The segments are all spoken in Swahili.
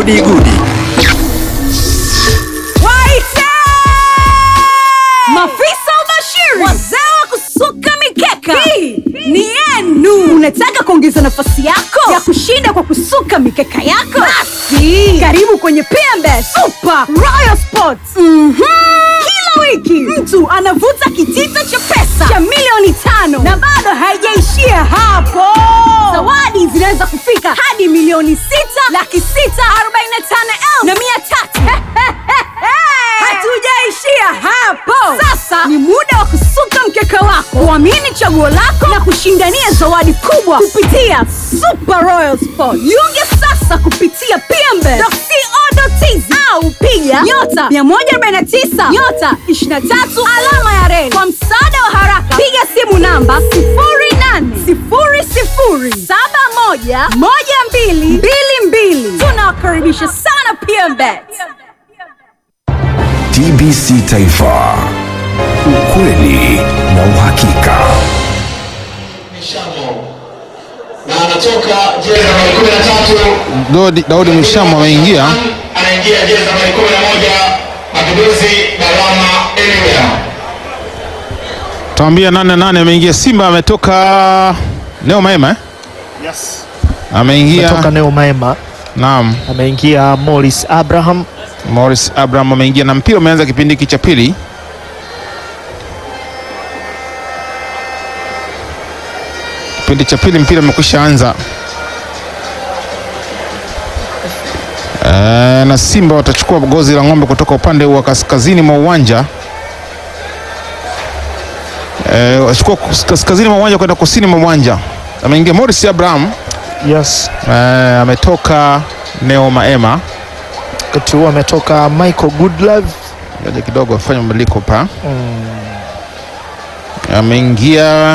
Gudi Gudi. Waite! Mafisa ubashiri, wazee wa kusuka mikeka, hii ni yenu. Unataka kuongeza nafasi yako ya kushinda kwa kusuka mikeka yako? Basi karibu kwenye PMBet Super Royal Sports. Mhm. Kila wiki mtu anavuta kitita cha pesa cha milioni tano na bado haijaishia hapo. Zawadi zinaweza kufika hadi milioni sita laki sita arobaini na tano elfu na mia tatu. Hatujaishia hapo. Sasa ni muda wa kusuka mkeka wako, kuamini chaguo lako na kushindania zawadi kubwa kupitia Super Royal Sport. Jiunge sasa kupitia pmbe.co.tz au piga nyota 149 nyota 23 alama ya reli. Kwa msaada wa haraka, piga simu namba 0800711222. Tunawakaribisha sana PMBet. TBC Taifa, ukweli na uhakika. Mishamo na anatoka jezi nambari kumi na tatu Daudi, Daudi Mishamo ameingia anaingia jezi nambari kumi na moja Mapinduzi Balama Anywhere. tuambia nane nane ameingia Simba ametoka Neo Maema eh? Yes. ameingia Kutoka Neo Maema naam ameingia Morris Abraham. Morris Abraham ameingia na mpira umeanza kipindi hiki cha pili kipindi cha pili mpira umekwisha anza Eh, na Simba watachukua gozi la ng'ombe kutoka upande wa kaskazini mwa uwanja Eh, wachukua kus- kaskazini mwa uwanja kwenda kusini mwa uwanja ameingia Morris Abraham Yes. eh, ametoka Neo Maema Wakati huo ametoka Michael Goodlove. Ngoja kidogo afanye mabadiliko pa ameingia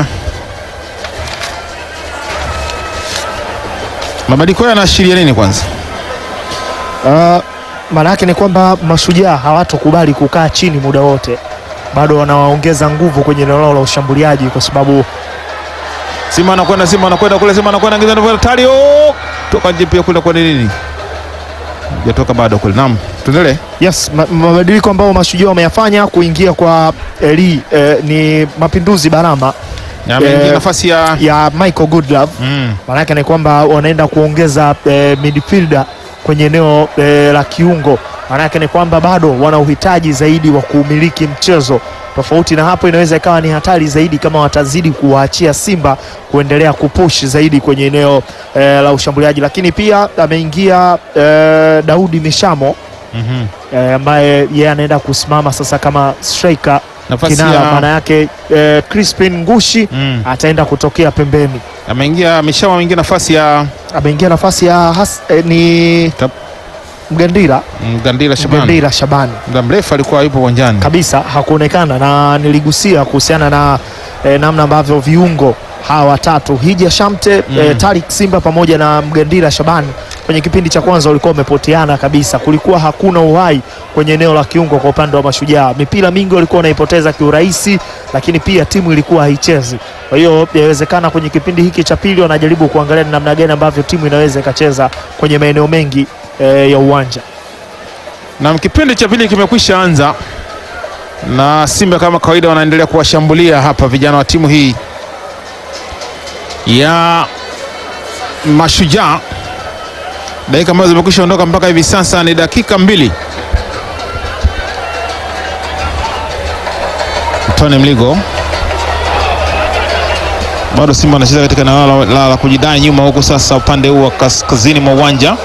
mabadiliko hayo yanaashiria nini kwanza Uh, maana yake ni kwamba mashujaa hawatokubali kukaa chini muda wote, bado wanawaongeza nguvu kwenye eneo lao la ushambuliaji, kwa sababu Simba anakwenda Simba anakwenda kule Simba anakwenda ngiza ndio Tario toka nje pia kule kwa nini hajatoka bado kule naam tuendelee yes, ma mabadiliko ambayo mashujaa wameyafanya kuingia kwa Eli eh, ni mapinduzi Barama Na ameingia Eh, nafasi ya ya Michael Goodlove mm. maanake ni kwamba wanaenda kuongeza eh, midfielder kwenye eneo eh, la kiungo. Maanake ni kwamba bado wana uhitaji zaidi wa kuumiliki mchezo. Tofauti na hapo, inaweza ikawa ni hatari zaidi kama watazidi kuwaachia Simba kuendelea kupush zaidi kwenye eneo eh, la ushambuliaji. Lakini pia ameingia eh, Daudi Mishamo Mhm. eh, ambaye yeye anaenda kusimama sasa kama striker nafasi kinara. ya Maana yake eh, Crispin Ngushi mm. ataenda kutokea pembeni ameingia Mishama ameingia nafasi ya ameingia nafasi ya has, eh, ni Tap. Mgandira Mgandila Shabani Mgandira Shabani muda mrefu alikuwa yupo uwanjani kabisa hakuonekana, na niligusia kuhusiana na eh, namna ambavyo viungo hawa watatu Hija Shamte Mm. eh, Tarik Simba pamoja na Mgandira Shabani kwenye kipindi cha kwanza walikuwa wamepoteana kabisa, kulikuwa hakuna uhai kwenye eneo la kiungo kwa upande wa Mashujaa. Mipira mingi walikuwa wanaipoteza kiurahisi, lakini pia timu ilikuwa haichezi. Kwa hiyo inawezekana kwenye kipindi hiki cha pili wanajaribu kuangalia ni namna gani ambavyo timu inaweza ikacheza kwenye maeneo mengi eh, ya uwanja. na kipindi cha pili kimekwisha anza na Simba kama kawaida wanaendelea kuwashambulia hapa vijana wa timu hii ya Mashujaa. Dakika ambazo zimekwisha ondoka mpaka hivi sasa ni dakika mbili. Tony Mligo bado Simba anacheza katika eneo la- la la kujidai nyuma, huku sasa upande huu wa kaskazini mwa uwanja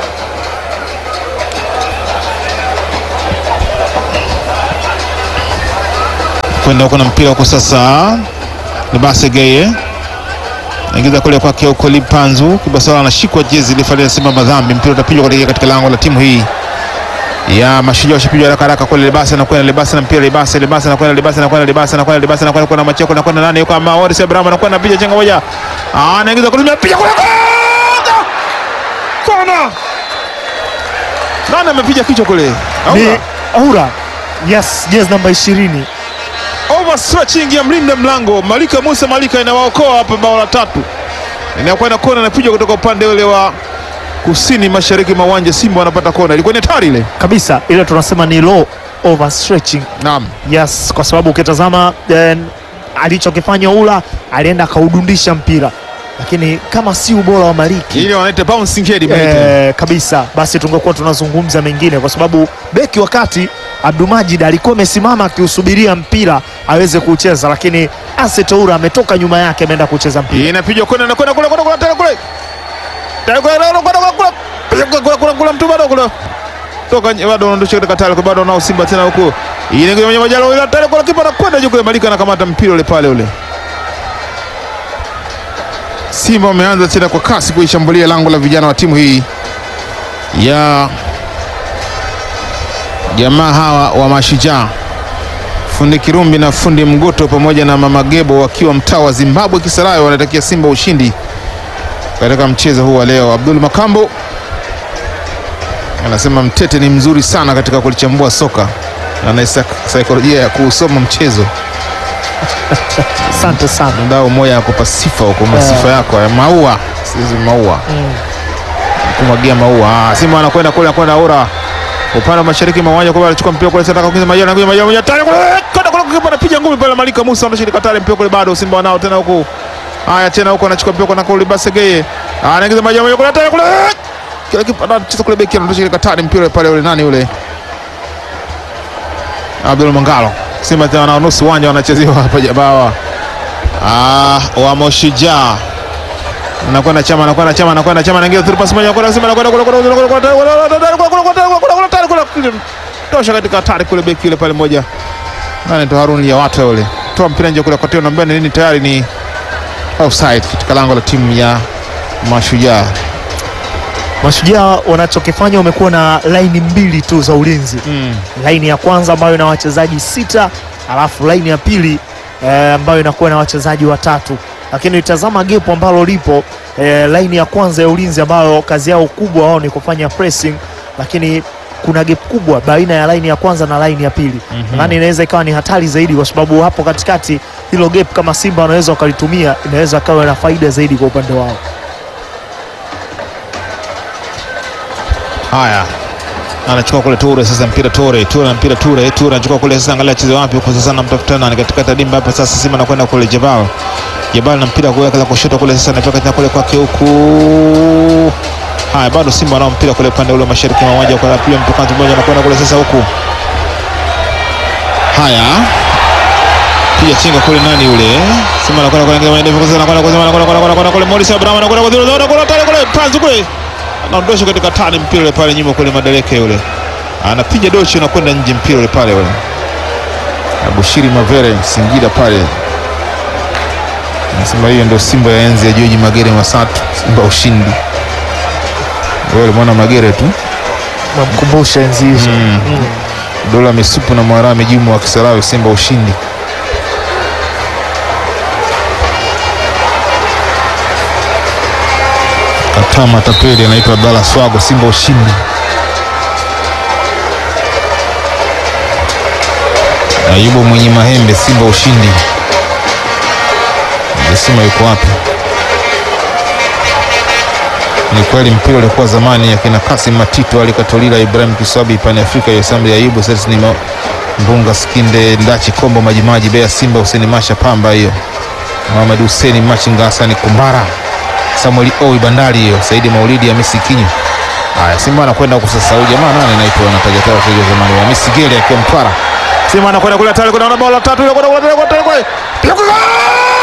kwenda huko na mpira huko sasa, Libase Geye naingiza kule kwake huko Lipanzu Kibasala anashikwa jezi lifalia Simba madhambi, mpira utapigwa kuelekea katika lango la timu hii ya Mashujaa. Ushapigwa haraka haraka kule, Libase anakwenda Libase na mpira Libase, Libase anakwenda Libase anakwenda Libase anakwenda Libase anakwenda kuna macheko anakwenda nani yuko ama Waris Abraham anakwenda piga chenga moja, ah, anaingiza kule piga kule kona, nani amepiga kichwa kule? Ni Aura. Aura, yes, jezi namba ishirini overstretching ya mlinda mlango Malika Musa Malika inawaokoa hapa bao la tatu, inakwenda kona, inapiga kutoka upande ule wa kusini mashariki mwa uwanja. Simba wanapata kona, ilikuwa ni hatari ile. kabisa, ile tunasema ni low overstretching. Naam, Yes, kwa sababu ukitazama eh, alichokifanya Ula alienda akaudundisha mpira, lakini kama si ubora wa Maliki ile wanaita bouncing head mnaita. eh, kabisa, basi tungekuwa tunazungumza mengine, kwa sababu beki wakati Abdulmajid alikuwa amesimama akiusubiria mpira aweze kucheza, lakini Aset Oura ametoka nyuma yake ameenda kucheza mpira. inapigwa kona na kona kule kule kule tena kule Tena kule kule kule kule kule kule kule kule mtu bado kule toka nje, bado unaondosha katika tale kwa bado nao Simba tena huko ile ngine mwenye majalo ile tale kule kipa anakwenda juu kule Malika anakamata mpira ule pale ule Simba wameanza tena kwa kasi kuishambulia lango la vijana wa timu hii ya jamaa hawa wa Mashujaa fundi Kirumbi na fundi Mgoto pamoja na mama Gebo wakiwa mtaa wa Zimbabwe Kisarawe wanatakia Simba ushindi katika mchezo huu wa leo. Abdul Makambo anasema Mtete ni mzuri sana katika kulichambua soka na ana sak- saikolojia ya kuusoma mchezo. Asante sana. Mdao moya ya kupa sifa huko, masifa yako ya maua, sisi maua kumwagia maua. Ah, Simba anakwenda kule, anakwenda Aura upande wa mashariki mwa uwanja kule, anachukua mpira kule, anataka kuingiza majani, anakuja majani moja tani kule, kwenda kule, kipa anapiga ngumi pale, Malika Musa anashika tale mpira kule, bado Simba wanao tena huko. Haya tena huko anachukua mpira kwa kule, Basegeye anaingiza majani moja kule, tani kule, kila kipa anacheza kule, beki anatosha katani mpira pale, ule nani ule Abdul Mangalo. Simba tena wana nusu uwanja wanachezewa hapa jamaa Ah, wa Mashujaa nakwenda chama nakwenda chama nakwenda chama naingia through pass moja kwa Simba nakwenda kule kule kule kule kule kule kule kule kule tosha katika hatari kule beki yule pale moja nani to Harun ya watu yule toa mpira nje kule kwa nambia nini tayari ni offside katika lango la timu ya Mashujaa Mashujaa wanachokifanya wamekuwa na laini mbili tu za ulinzi mm. laini ya kwanza ambayo ina wachezaji sita alafu laini ya pili eh, ambayo inakuwa na wachezaji watatu, lakini tazama gepo ambalo lipo eh, laini ya kwanza ya ulinzi ambayo kazi yao kubwa wao ni kufanya pressing, lakini kuna gap kubwa baina ya laini ya kwanza na laini ya pili Mhm. nadhani inaweza ikawa ni hatari zaidi, kwa sababu hapo katikati hilo gap kama Simba wanaweza wakalitumia, inaweza kawa na faida zaidi kwa upande wao. Haya, anachukua kule Ture sasa, mpira Ture, Ture na mpira Ture, Ture anachukua kule sasa, angalia acheze wapi huko sasa, namtafuta nani katikati ya dimba hapa sasa. Simba anakwenda kule Jabal, Jabal na mpira kuweka la kushoto kule sasa, anatoka tena kule kwake huku. Haya, bado Simba wanao mpira kule upande ule mashariki mwa uwanja kwa pili, mtu kwanza mmoja anakwenda kule sasa huku. Haya, piga chenga kule nani yule Simba anakwenda kule ngema ndefu sasa, anakwenda kule anakwenda kule anakwenda kule Morris Abraham anakwenda kule anakwenda kule kule panzu kule anaondosha katika tani mpira ule pale nyuma kule Madeleke yule anapiga dochi unakwenda nje mpira ule pale ule Abushiri Mavere Singida pale nasema hiyo ndio Simba ya enzi ya George Magere Masatu, Simba ushindi. Wewe ulimwona Magere tu Namkumbusha enzi hizo Mm. dola misupu na Mwarame Juma wa Kisarawe, Simba ushindi. Kataa matapeli anaitwa Abdalla Swago, Simba ushindi. Ayubu mwenye mahembe, Simba ushindi. Jesima yuko wapi? Ni kweli mpira ulikuwa zamani akina Kasim Matito, Ali Katolila, Ibrahim Kiswabi, Pani Afrika, Yosambi Ayubu, sasa ni Ma- Mbunga Skinde, Ndachi Kombo, Majimaji, Bea Simba, Huseni Masha, Pamba hiyo, Mohamed Huseni Machinga, Hasani Kumbara, Samuel Oi Bandari hiyo, Saidi Maulidi, Hamisi Kinyo. Haya, Simba anakwenda huko sasa. Huyu jamaa nani anaitwa anataja taja wachezaji wa zamani, Hamisi Gele akiwa Mtwara. Simba anakwenda kule hatari, kuna bao la tatu ile kwenda kule kule kule. Piga kule!